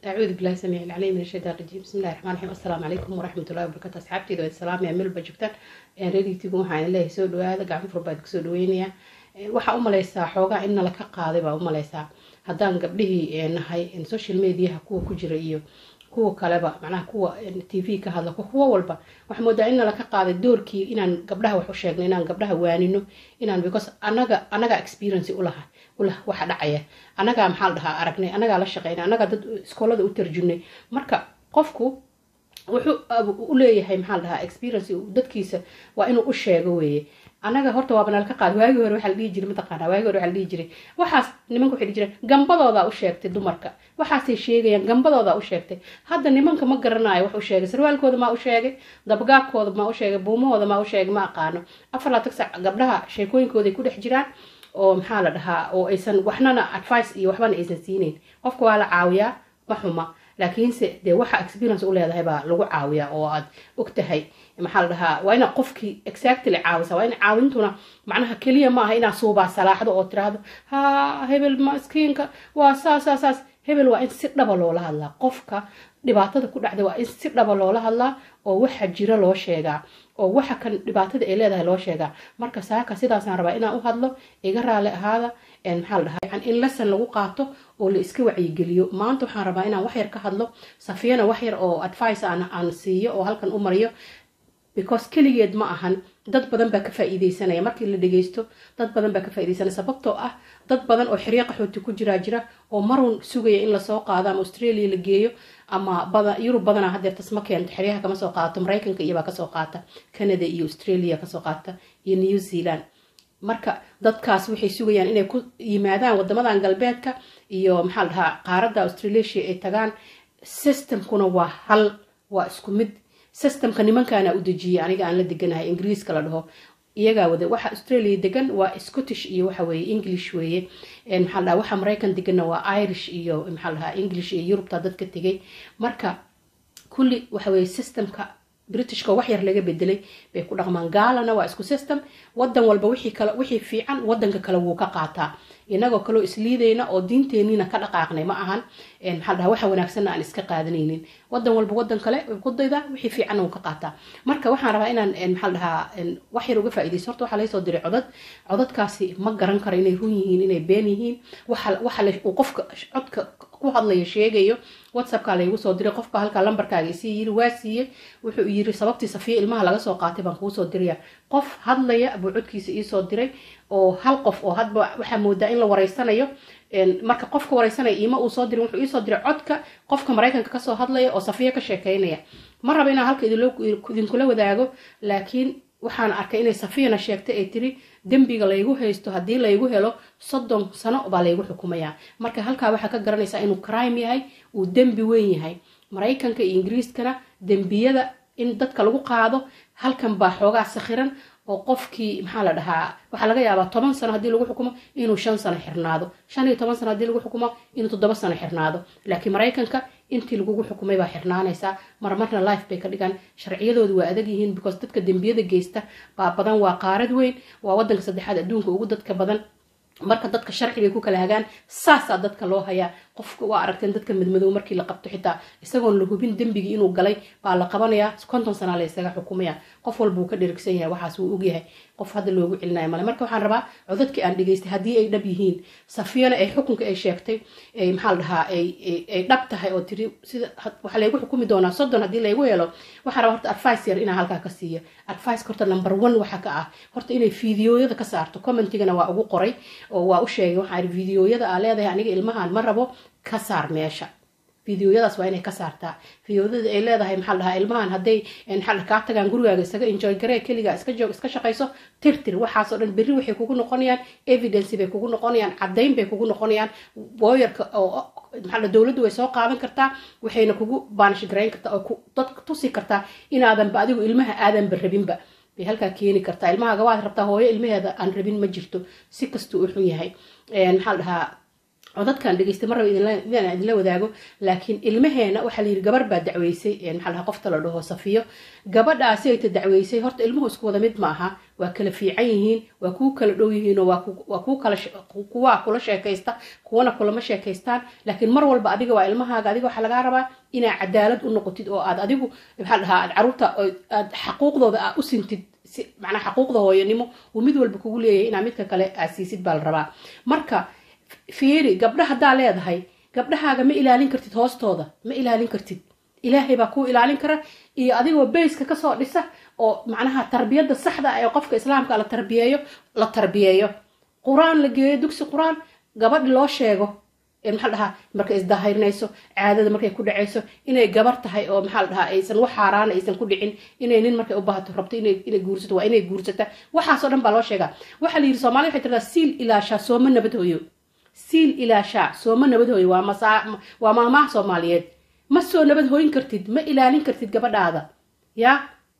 أعوذ بالله السميع العليم من الشيطان الرجيم بسم الله الرحمن الرحيم السلام عليكم ورحمة الله وبركاته أصحابتي دو السلام يا ملبا جبتان ريدي تيغو waxaan ilaahay soo dhawaada gacan furbaad ku soo dhaweynaya waxa u malaysaa xoogaa in nala ka qaaday baa u malaysaa haddaan gabdhihii nahay social mediaha kuwa ku jira iyo kuwa kaleba macnaha kuwa t v ka hadla kuwa walba waxaa moodaa in nala ka qaaday doorkii inaan gabdhaha wax u sheegno inaan gabdhaha waanino inaan because anaga anaga experience ulaha ulah waxa dhacaya anagaa maxaa la dhahaa aragnay anagaa la shaqeynay anagaa dad iskoolada u tarjunay marka qofku wuxuu u leeyahay maxaa la dhahaa experience dadkiisa waa inuu u sheego weeye anaga horta waaba nala ka qaad waagii hore waxaa la dhihi jiray mataqaanaa waagii hore waxaa la dhihi jiray waxaas nimanka waxay dhihi jireen gambadoodaa u sheegtay dumarka waxaasay sheegayaan gambadoodaa u sheegtay hadda nimanka ma garanayo wax u sheegay sarwaalkooda maa u sheegay dabgaabkooda maa u sheegay buumahooda maa u sheegay ma aqaano afar laatan sac gabdhaha sheekooyinkooday ku dhex jiraan oo maxaa la dhahaa oo aysan waxnana advice iyo waxbana aysan siinayn qofka waa la caawiyaa ma xuma laakiinse dee waxa experience u leedahay baa lagu caawiyaa oo aad ogtahay maxaa la dhahaa waa inaad qofkii exactly caawisa waa in caawintuna macnaha keliya ma aha inaad suubaa salaaxdo oo tiraahdo ha hebel maskiinka waa saas saas saas hebel waa in si dhaba loola hadlaa qofka dhibaatada ku dhacda waa in si dhaba loola hadlaa oo waxa jira loo sheegaa oo waxa kan dhibaatada ay leedahay loo sheegaa marka saaka sidaasaan rabaa inaan u hadlo iga raali ahaada maxaa la dhahaa in lesson lagu qaato oo la iska wacyigeliyo maanta waxaan rabaa inaan waxyar ka hadlo safiyana waxyar oo advice aan aan siiyo oo halkan u mariyo because keligeed ma ahan dad badan baa ka faa-iideysanaya markii la dhageysto dad badan baa ka faa-ideysanaya sababtoo ah dad badan oo xiryo qaxooti ku jiraa jira oo marun sugaya in lasoo qaado ama australia la geeyo ama bada yurub badana hadeer tasma keento xeryaha kama soo qaato maraykanka iyobaa kasoo qaata canada iyo australia kasoo qaata iyo new zealand marka dadkaas waxay sugayaan inay ku yimaadaan wadamadan galbeedka iyo maxaa la dhahaa qaaradda australasia ay tagaan systemkuna waa hal waa isku mid systemka nimankaana u dejiyay aniga aan la deganahay ingiriiska la dhaho iyagaa wada waxa australia degan waa scottish iyo waxa weeye english weeye maxaa dhaha waxa maraykan deganna waa irish iyo maxaa dhahaa english iyo yurubta dadka tegay marka kulli waxa weeye systemka britishka wax yar laga bedelay bay ku dhaqmaan gaalana waa isku system wadan walba wixii kale wixii fiican wadanka kale wuu ka qaataa inagoo kaloo isliidayna oo diinteeniina ka dhaqaaqnay ma ahan maxaa dhaha waxa wanaagsanna aan iska qaadanaynin wadan walba wadan kale ku dayda wixii fiicanna wuu ka qaataa marka waxaan rabaa inaan maxaa dhahaa wax yar uga faaidaysto horta waxaa laysoo diray codad codadkaasi ma garan karo inay run yihiin inay been yihiin waxa waxa uu qofka codka ku hadlaya sheegayo whatsappka laygu soo diray qofba halkaa lambarkaaga isii yiri waa siiyey wuxuu yiri sababtii safiya ilmaha laga soo qaatay baan kuusoo diraya qof hadlaya buu codkiisa iisoo diray oo hal qof oo hadba waxaa moodaa in la wareysanayo marka qofka wareysanaya iima uu soo dirin wuxuu iisoo diray codka qofka maraykanka kasoo hadlaya oo safiya ka sheekeynaya ma raba inaan halka idinkula wadaago laakiin waxaan arkay inay safiyana sheegtay ay tiri dembiga laygu haysto haddii laygu helo soddon sano baa laygu xukumayaa marka halkaa waxaa ka garanaysaa inuu crime yahay uu dembi weyn yahay maraykanka iyo ingiriiskana dembiyada in dadka lagu qaado halkan baa xoogaa sakhiran oo qofkii maxaa la dhahaa waxaa laga yaabaa toban sano haddii lagu xukumo inuu shan sano xirnaado shan iyo toban sano haddii lagu xukumo inuu toddoba sano xirnaado laakiin maraykanka intii lagugu xukumay baa xirnaanaysaa marmarna life bay ka dhigaan sharciyadoodu waa adag yihiin because dadka dembiyada geysta baa badan waa qaarad weyn waa wadanka saddexaad adduunka ugu dadka badan marka dadka sharci bay ku kala hagaan saasaa dadka loo hayaa qofka waa aragteen dadka madmadow markii la qabto xitaa isagoon la hubin dembigii inuu galay baa la qabanayaa konton sanaa la isaga xukumaya qof walba uu ka dherigsan yahay waxaas wuu ogyahay qof hadda loogu celinayo male marka waxaan rabaa codadkii aan dhegeystay haddii ay dhab yihiin safiyana ay xukunka ay sheegtay maxaa la dhahaa ay dhab tahay oo tiri sida waxaa laygu xukumi doonaa soddon haddii laygu helo waxaan rabaa horta advice yar inaan halkaa ka siiyo advice horta number one waxa ka ah horta inay fideoyada ka saarto commentigana waa ugu qoray oo waa u sheegay waxaa fideoyada aa leedahay aniga ilmahan ma rabo ka saar meesha fideoyadaas waa inay ka saartaa fideoyada ay leedahay maxaa dhahaa ilmahan hadday maxaa kaa tagaan gurigaaga isaga enjoy garee keligaa iska joog iska shaqayso tirtir waxaasoo dhan berri waxay kugu noqonayaan evidence bay kugu noqonayaan caddayn bay kugu noqonayaan booyarka oo maxaa dowladdu way soo qaadan kartaa waxayna kugu baanish garayn kartaa oo dadka tusi kartaa inaadanba adigu ilmaha aadanba rabinba bay halkaa keeni kartaa ilmaha gawaad rabtaa hooyo ilmaheeda aan rabin ma jirto si kastuu u xun yahay maxaa dhahaa oo dadkan dhegeystay marraba idinaan idinla wadaago laakiin ilmaheena waxaa layidhi gabar baa dacweysay maxaa lahaa qofta la dhaho safiyo gabadhaasi ayta dacweysay horta ilmuhu isku wada mid ma aha waa kala fiican yihiin waa kuu kala dhow yihiinoo waa kuu kala kuwaa kula sheekaysta kuwana kulama sheekaystaan laakiin mar walba adiga waa ilmahaaga adiga waxaa lagaa rabaa inaa cadaalad u noqotid oo aad adigu maxaa la dhahaa aad caruurta aad xaquuqdooda aa u sintid si macnaa xaquuqda hooyanimo uu mid walba kugu leeyahay inaa midka kale aad siisid baa la rabaa marka fiiri gabdha haddaa leedahay gabdhahaaga ma ilaalin kartid hoostooda ma ilaalin kartid ilaahay baa kuu ilaalin kara iyo adigoo bayska kasoo dhisa oo macnaha tarbiyadda saxda ee qofka islaamka la tarbiyeeyo la tarbiyeeyo qur-aan la geeyo dugsi qur-aan gabadhi loo sheego maxaa dhahaa markay isdahirinayso caadada markay ku dhacayso inay gabar tahay oo maxaa la dhahaa aysan wax xaaraana aysan ku dhicin inay nin markay u baahato rabto inay guursato waa inay guursata waxaasoo dhan baa loo sheegaa waxaa la yidhi soomaalida waxay tirahdaa siil ilaashaa sooma nabad hooyo siil ilaashaa sooma nabad hooyo waa masaa waa maamaha soomaaliyeed ma soo nabad hooyin kartid ma ilaalin kartid gabadhaada yaa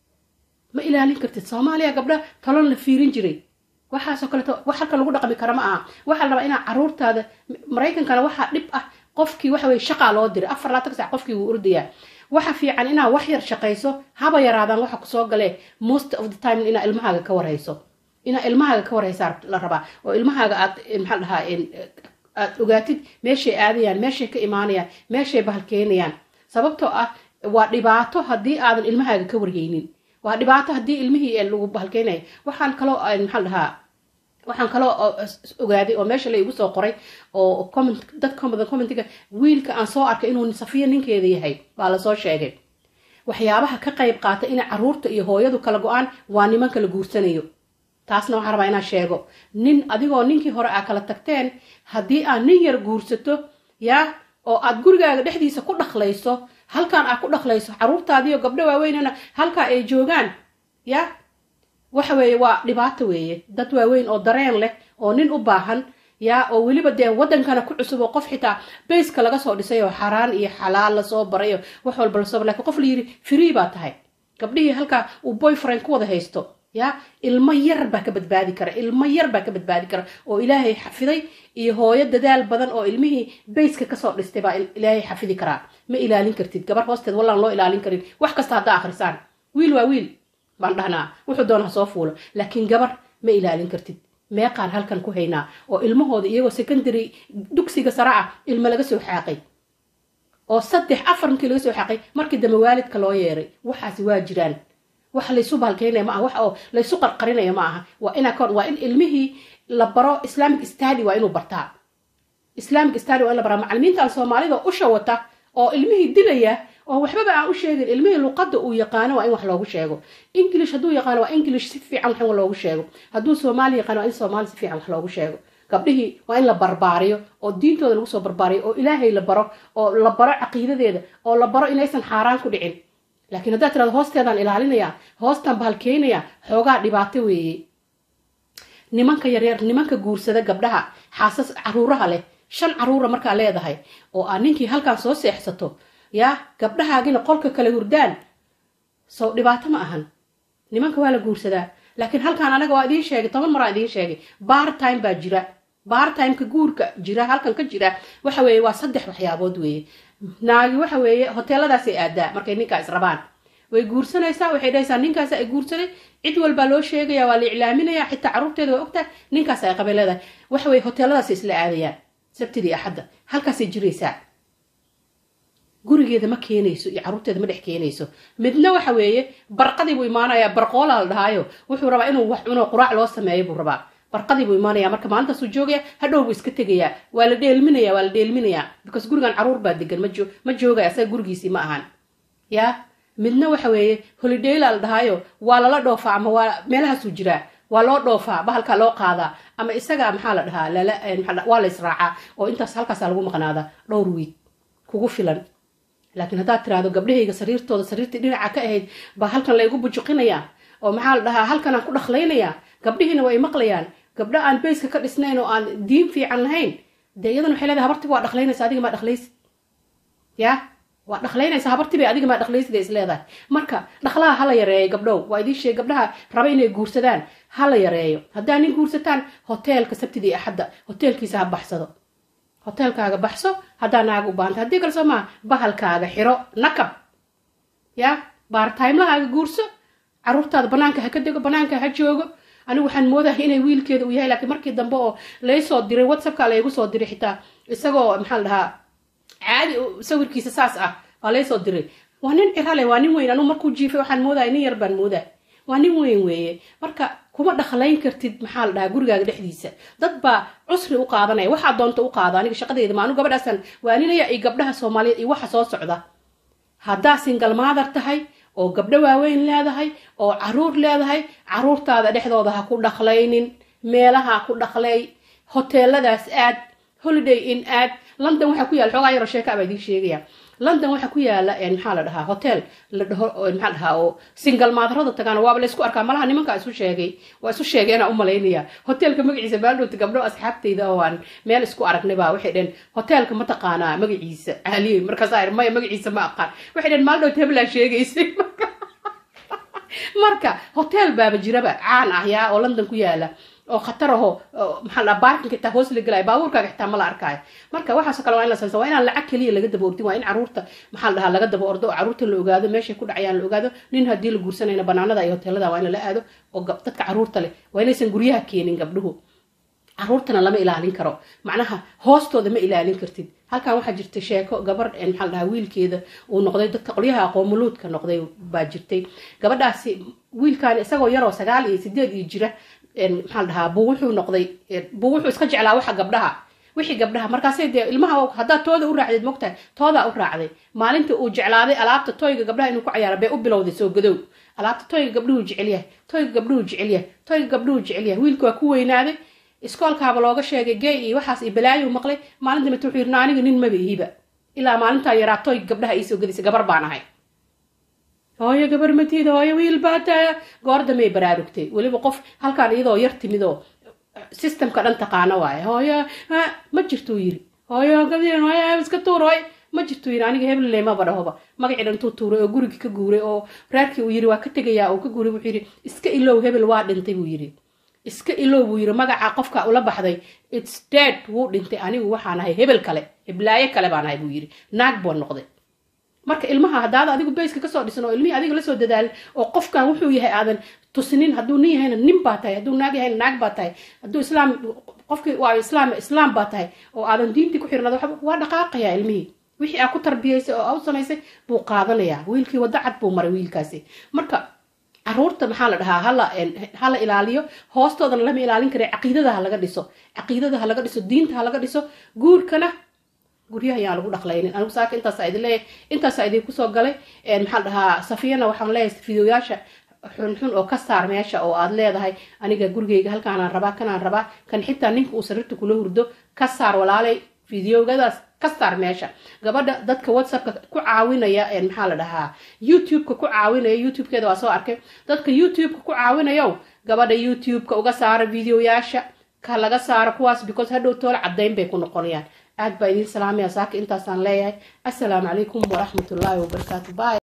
ma ilaalin kartid soomaaliya gabdha talon la fiirin jiray waxaasoo kaleeto wax halkan lagu dhaqmi kara ma aha waxaa la rabaa inaa caruurtaada maraykankana waxaa dhib ah qofkii waxa weye shaqaa loo diray afar laatan sac qofkii wuu ordayaa waxa fiican inaa wax yar shaqayso haba yaraadaan waxa kusoo galee most of the time inaa ilmahaaga ka warhayso inaa ilmahaaga ka warhaysaa la rabaa oo ilmahaaga aad maxaa dhahaa aad ogaatid meeshay aadayaan meeshay ka imaanayaan meeshay bahalkeenayaan sababtoo ah waa dhibaato haddii aadan ilmahaaga ka warhaynin waa dhibaato haddii ilmihii lagu bahalkeynaya waxaan kaloo maxaa dhahaa waxaan kaloo ogaaday oo meesha la igu soo qoray oo comment dad commentiga wiilka aan soo arkay inuu safiya ninkeeda yahay baa lasoo sheegay waxyaabaha ka qayb qaata inay caruurta iyo hooyadu kala go-aan waa nimanka la guursanayo taasna waxaan rabaa inaan sheego nin adigoo ninkii hore aa kala tagteen haddii aad nin yar guursato yaa oo aad gurigaaga dhexdiisa ku dhaqlayso halkaan aad ku dhaqlayso caruurtaadiiyo gabdho waaweynana halkaa ay joogaan ya waxa weeye waa dhibaato weeye dad waaweyn oo dareen leh oo nin u baahan yaa oo weliba dee waddankana ku cusub oo qof xitaa bayska laga soo dhisay oo xaraan iyo xalaal lasoo baray oo wax walba lasoo baray lakin qof la yidhi free baa tahay gabdhihii halkaa uu boyfriend ku wada haysto ya ilmo yar baa ka badbaadi kara ilmo yar baa ka badbaadi kara oo ilaahay xafiday iyo hooyo dadaal badan oo ilmihii bayska kasoo dhistay baa ilaahay xafidi karaa ma ilaalin kartid gabar hoosteed wallaan loo ilaalin karin wax kasta haddaa akhrisaan wiil waa wiil baan dhahnaa wuxuu doona ha soo fuulo laakiin gabar ma ilaalin kartid meeqaan halkan ku haynaa oo ilmahooda iyagoo secondary dugsiga sare ah ilmo laga soo xaaqay oo saddex afar markii laga soo xaaqay markii dambe waalidka loo yeeray waxaasi waa jiraan wax laysu baalkeynaya ma aha wax oo laysu qarqarinaya ma aha waa ina waa in ilmihii la baro islamic study waa inuu bartaa islamic study waa in la baraa macalimiintan soomaalida usha wata oo ilmihii dilaya oo waxbaba aan u sheegin ilmihii luqadda uu yaqaano waa in wax loogu sheego english hadduu yaqaano waa english si fiican wax loogu sheego hadduu soomaali yaqaano waa in soomaali si fiican wax loogu sheego gabdhihii waa in la barbaariyo oo diintooda lagu soo barbaariyo oo ilaahay la baro oo la baro caqiidadeeda oo la baro inaysan xaaraan ku dhicin laakiin haddaad tirado hoosteedaan ilaalinaya hoostaan bahalkeynaya xoogaa dhibaato weeye nimanka yaryar nimanka guursada gabdhaha xaasas caruuraha leh shan caruura markaa leedahay oo aa ninkii halkaan soo seexsato yaa gabdhahaagina qolka kale hurdaan sow dhibaato ma ahan nimanka waa la guursadaa laakiin halkaan anaga waa idiin sheegay toban maraa idiin sheegay bar time baa jira bar timeka guurka jira halkan ka jira waxa weeye waa saddex waxyaabood weeye naagi waxa weeye hoteeladaasay aadaa markay ninkaa israbaan way guursanaysaa waxay dhahaysaa ninkaas ay guursaday cid walbaa loo sheegaya waa la iclaaminaya xitaa caruurteeda waa ogtahay ninkaas ay qabay leedahay waxa weye hoteeladaasay isla aadayaan sabtidii axadda halkaasay jiraysaa gurigeeda ma keenayso iyo caruurteeda ma dhex keenayso midna waxa weeye barqadii buu imaanayaa barqoola la dhahaayo wuxuu rabaa inuu wax cuno quraac loo sameeyo buu rabaa barqadii buu imaanaya marka maalintaasuu joogaya hadhow buu iska tegayaa waa la dheelminaya waa la dheelminayaa because gurigan caruur baa degan ma joogaya asaga gurigiisii ma ahan yaa midna waxa weeye holidayla la dhahaayo waa lala dhoofaa ama waa meelahaasuu jiraa waa loo dhoofaa bahalkaa loo qaadaa ama isaga maxaa la dhahaa waa la israacaa oo intaas halkaasa lagu maqnaadaa dhowr wiig kugu filan laakiin haddaad tiraahdo gabdhahayga sariirtooda sariirtii dhinaca ka ahayd baa halkan laygu bujuqinayaa oo maxaa la dhahaa halkanaan ku dhaqlaynayaa gabdhihiina way maqlayaan gabdho aan bayska ka dhisnayn oo aan diin fiican lahayn dee iyadana waxay leedahay habartii waa dhaqlaynaysa adiga maa dhaqlaysid yaa waa dhaqlaynaysa habartii bay adiga maa dhaqlaysid ay is leedahay marka dhaqlaha hala yareeyo gabdhow waa idiin sheeg gabdhaha raba inay guursadaan hala yareeyo haddaa nin guursataan hoteelka sabtidii axadda hoteelkiisa ha baxsado hoteelkaaga baxso haddaa naaga u baahanta haddii kale soo maa bahalkaaga xiro nakab ya baartaymlahaaga guurso caruurtaada banaanka ha ka dego banaanka ha joogo anigu waxaan moodahay inay wiilkeeda uu yahay laakiin markii dambe oo laysoo diray whatsappka laygu soo diray xitaa isagoo maxaa la dhahaa caadi sawirkiisa saas ah waa laysoo diray waa nin cirale waa nin weyn anugu markuu jiifay waxaan moodaya nin yar baan moodaa waa nin weyn weeye marka kuma dhaqlayn kartid maxaa la dhahaa gurigaaga dhexdiisa dad baa cusri u qaadanaya waxaa doonta u qaada aniga shaqadeeda ma anu gabadhaasaan waaninaya iyo gabdhaha soomaaliyeed iyo waxa soo socda haddaa singal maadar tahay oo gabdho waaweyn leedahay oo caruur leedahay caruurtaada dhexdooda ha ku dhaqlaynin meelaha ku dhaqlay hoteeladaas aad holiday in aad london waxaa ku yaala xoogaa yaroo sheeka baa idiin sheegaya london waxaa ku yaala maxaa la dhahaa hotel la dhaho maxaa dhahaa oo singal maadarada tagaan waaba laysku arkaa malaha nimankaa isu sheegay waa isu sheegeenaa u malaynaya hotelka magaciisa baaldhowta gabdho asxaabtayda oo aan meel isku aragnay baa waxay dhaheen hotelka ma taqaanaa magaciisa aaliye markaasaa ir maya magaciisa ma aqaan waxay dhaheen maaldhowta hebelaa sheegaysay marka hotel baaba jiraba caan ah yaa oo london ku yaala oo khatar aho maxaa la baarkinka xitaa hoos la gelaya baabuurkaaga xitaa ma la arkaayo marka waxaasoo kale waa in la sansa waa inaan lacag keliya laga daba ordin waa in caruurta maxaa la dhahaa laga daba ordo oo caruurta la ogaado meeshay ku dhacayaan la ogaado nin haddii la guursanayna banaanada iyo hoteelada waa in lala aado oo dadka caruurta leh waa inaysan guryaha keenin gabdhuhu caruurtana lama ilaalin karo macnaha hoostooda ma ilaalin kartid halkan waxaa jirta sheeko gabar maxaa la dhahaa wiilkeeda uu noqday dadka qolyaha aqoomuluudka noqday baa jirtay gabadhaasi wiilkan isagoo yaroo sagaal iyo sideed iyo jira maxaa la dhahaa buu wuxuu noqday buu wuxuu iska jeclaa waxa gabdhaha wixii gabdhaha markaasay dee ilmaha haddaad tooda u raacdeed mogtahay toodaa u raacday maalinta uu jeclaaday alaabta toyga gabdhaha inuu ku cayaara bay u bilowday soo gadow alaabta toyga gabdhuhu jecelyahay toyga gabdhuhu jecelyahay toyga gabdhuhu jecelyahay wiilka waa ku weynaaday iskoolkaaba looga sheegay gay iyo waxaas iyo balaayo maqlay maalinta mid wuxuu yidhi aniga nin maba ihiba ilaa maalintaa yaraa toyga gabdhaha iisoo gadaysa gabar baan ahay hooyo gabar matiida hooyo wiil baa taa goor damay baraarugtay weliba qof halkaan iyadoo yar timid oo systemka dhan taqaano waaye hooyo ma jirtuu yiri hooyo gabdeen hooyo iska tuur hooy ma jirtuu yiri aniga hebelle maba dhahoba magacii dhan intuu tuuray oo gurigii ka guuray oo reerkii uu yiri waa ka tegayaa oo ka guuray wuxuu yiri iska ilow hebel waa dhintay buu yiri iska ilow buu yiri magaca qofka ula baxday its dead wuu dhintay anigu waxaan ahay hebel kale heblaayo kale baan ahay buu yiri naag buu noqday marka ilmaha haddaada adigu bayska kasoo dhisan oo ilmihii adiga lasoo dadaalin oo qofkan wuxuu yahay aadan tusinin hadduu nin yahayna nin baa tahay hadduu naag yahayna naag baa tahay hadduu islaam qofkii waa islaam islaam baa tahay oo aadan diintii ku xirnada waa dhaqaaqayaa ilmihii wixii aa ku tarbiyaysay oo aa u samaysay buu qaadanayaa wiilkii waddo cad buu maray wiilkaasi marka caruurta maxaa la dhahaa hala hala ilaaliyo hoostoodana lama ilaalin kara caqiidada ha laga dhiso caqiidada ha laga dhiso diinta ha laga dhiso guurkana guryaha ayaan lagu dhaqlaynin anigu saaka intaasa idin leeyahay intaasa idinku soo galay maxaa dhahaa safiyana waxaan leeyahay fideoyaasha xunxun oo ka saar meesha oo aad leedahay aniga gurigeyga halkaanaan rabaa kanaan rabaa kan xitaa ninka uu sariirta kula hurdo ka saar walaalay fideogadaas ka saar meesha gabadha dadka whatsappka ku caawinaya maxaa la dhahaa youtube-ka ku caawinaya youtube-keeda waa soo arkay dadka youtube-ka ku caawinayo gabadha youtube-ka uga saara videoyaasha ka laga saaro kuwaas because hadhow toole caddayn bay ku noqonayaan aad baa idiin salaamaya saaka intaasaan leeyahay assalaamu calaykum waraxmatullaahi wabarakaatu by